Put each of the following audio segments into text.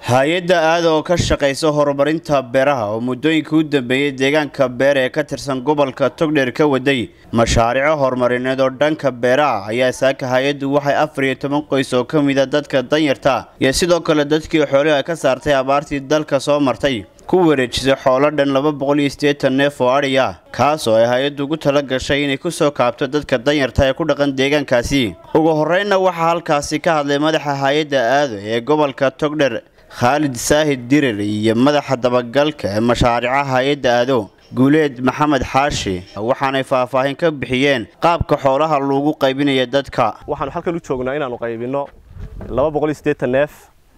hay-adda aada oo ka shaqaysa horumarinta beeraha oo muddooyinka u dambeeyey deegaanka beer ee ka tirsan gobolka togdheer ka waday mashaariico horumarineed oo dhanka beeraha ayaa saaka hay-addu waxay afar iyo toban qoys oo ka mida dadka danyarta iyo sidoo kale dadkii xooliha ka saartay abaartii dalka soo martay ku wareejisay xoolo dhan laba boqol iyo siddeetan neef oo adhi ah kaas oo ay hay-addu ugu tala gashay inay ku soo kaabto dadka danyarta ee ku dhaqan deegaankaasi ugu horreynna waxaa halkaasi ka hadlay madaxa hay-adda aado ee gobolka togdher khaalid saahid dirir iyo madaxa dabagalka ee mashaariica hay-adda aado guuleed maxamed xaashi waxaanay faahfaahin ka bixiyeen qaabka xoolaha lagu qaybinaya dadka waxaanu halkan u joognaa inaanu qaybinno laba boqol iyo siddeetan neef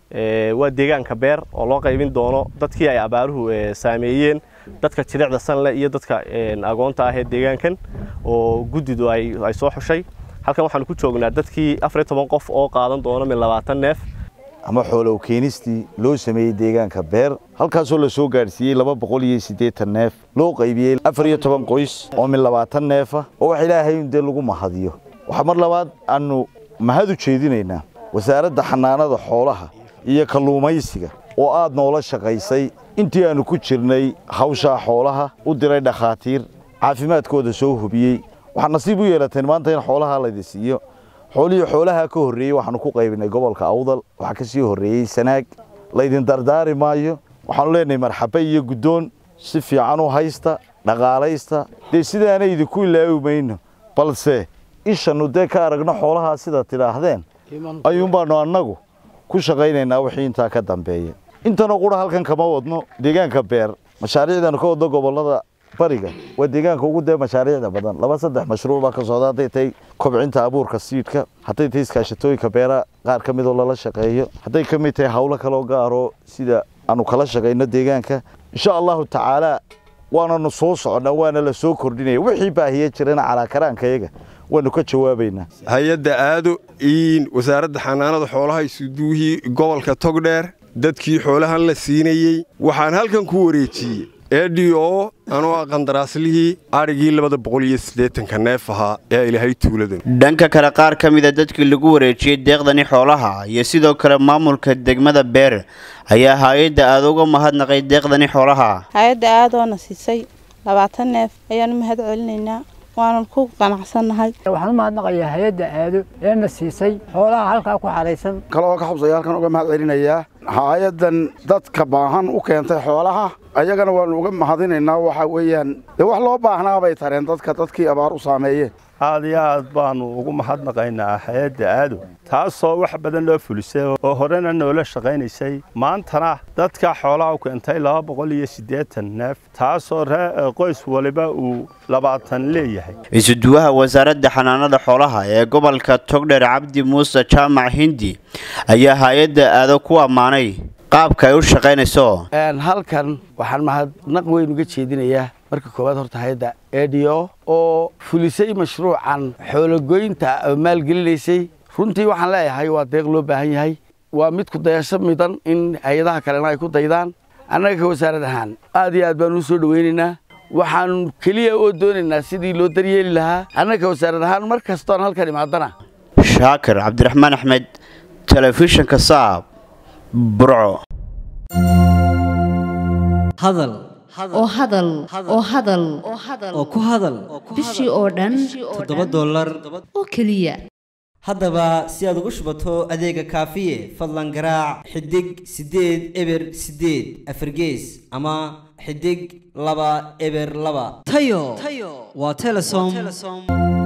waa deegaanka beer oo loo qaybin doono dadkii ay abaaruhu saameeyeen dadka jilicda sanle iyo dadka agoonta ah ee deegaankan oo guddidu ay soo xushay halkan waxaanu ku joognaa dadkii afar iyo toban qof oo qaadan doono min labaatan neef ama xoolow keenistii loo sameeyey deegaanka beer halkaasoo la soo gaadhsiiyey laba boqol iyo siddeetan neef loo qaybiyey afar iyo toban qoys oo min labaatan neefa oo wax ilaahay dee lagu mahadiyo waxaa mar labaad aanu mahad u jeedinaynaa wasaaradda xanaanada xoolaha iyo kalluumaysiga oo aad noola shaqaysay intii aannu ku jirnay hawshaa xoolaha u diray dhakhaatiir caafimaadkooda soo hubiyey waxaad nasiib u yeelateen maanta in xoolaha laydi siiyo xoolihii xoolaha ka horreeyey waxaanu ku qaybinay gobolka awdal waxaa ka sii horreeyey sanaag laydin dardaari maayo waxaanu leenahay marxaba iyo guddoon si fiican u haysta dhaqaalaysta dee sidaana idinku ilaawi mayno balse ishannu dee ka aragno xoolahaa sida tidhaahdeen ayuunbaannu annagu ku shaqaynaynaa wixii intaa ka dambeeya intanoo qura halkan kama wadno deegaanka beer mashaariicdaanu ka wadno gobollada bariga waa deegaanka ugu dee mashaariicda badan laba saddex mashruuc baa ka socda hadday tahay kobcinta abuurka siidhka hadday tahay iskaashatooyinka beeraha qaar ka midoo lala shaqeeyo hadday ka mid tahay hawlo kaloo gaaro sida aanu kala shaqayno deegaanka insha allahu tacaalaa waananu soo soconnaa waana la soo kordhinaya wixii baahiya jirana calaakaraankayaga waanu ka jawaabaynaa hay-adda aado in wasaaradda xanaanada xoolaha isuduuhii gobolka togdheer dadkii xoolahan la siinayey waxaan halkan ku wareejiyey edio anoo ah qandaraaslihii adhigii labada boqol iyo siddeetanka neef ahaa ee ilaahay tuuladan dhanka kale qaar ka mida dadkii lagu wareejiyey deeqdani xoolaha iyo sidoo kale maamulka degmada beer ayaa hay-adda aada uga mahadnaqay deeqdani xoolaha hay-adda aadoona siisay labaatan neef ayaanu mahad celinaynaa waanan ku qanacsannahay waxaan u mahadnaqayaa hay-adda aado eena siisay xoolaha halkaa ku xaraysan kaloo ka xubsaya halkan uga mahad celinayaa hay-addan dadka baahan u keentay xoolaha ayagana waanu uga mahadinaynaa waxa weeyaan dee wax loo baahnaa bay tareen dadka dadkii abaar u saameeyeen aad iyo aad baanu ugu mahadnaqaynaa hay-adda aado taasoo wax badan loo fulisay oo horena noola shaqaynaysay maantana dadka xoolaha u keentay laba boqol iyo siddeetan neef taasoo qoys waliba uu labaatan leeyahay isuduwaha wasaaradda xanaanada xoolaha ee gobolka togdher cabdi muuse jaamac hindi ayaa hay-adda aado ku ammaanay qaabka ay u shaqaynayso halkan waxaan mahadnaq weyn uga jeedinayaa marka koowaad horta hay-adda edio oo fulisay mashruucan xoologoynta oo maalgelinaysay runtii waxaan leeyahay waa deeq loo baahan yahay waa mid ku dayasho midan in hay-adaha kalena ay ku daydaan annaga ka wasaarad ahaan aad iyo aad baan u soo dhowaynaynaa waxaan keliya oo doonaynaa sidii loo daryeeli lahaa annaga ka wasaarad ahaan mar kastoon halkan imaadana shaakir cabdiraxmaan axmed telefishinka saab burco hadal oo hadal oo hadal oo ku hadal bishii oo dhan toddoba dollar oo keliya haddaba si aad ugu shubato adeega kaafiye fadlan garaac xidig siddeed eber siddeed afargees ama xidig laba eber laba tayo waa telesom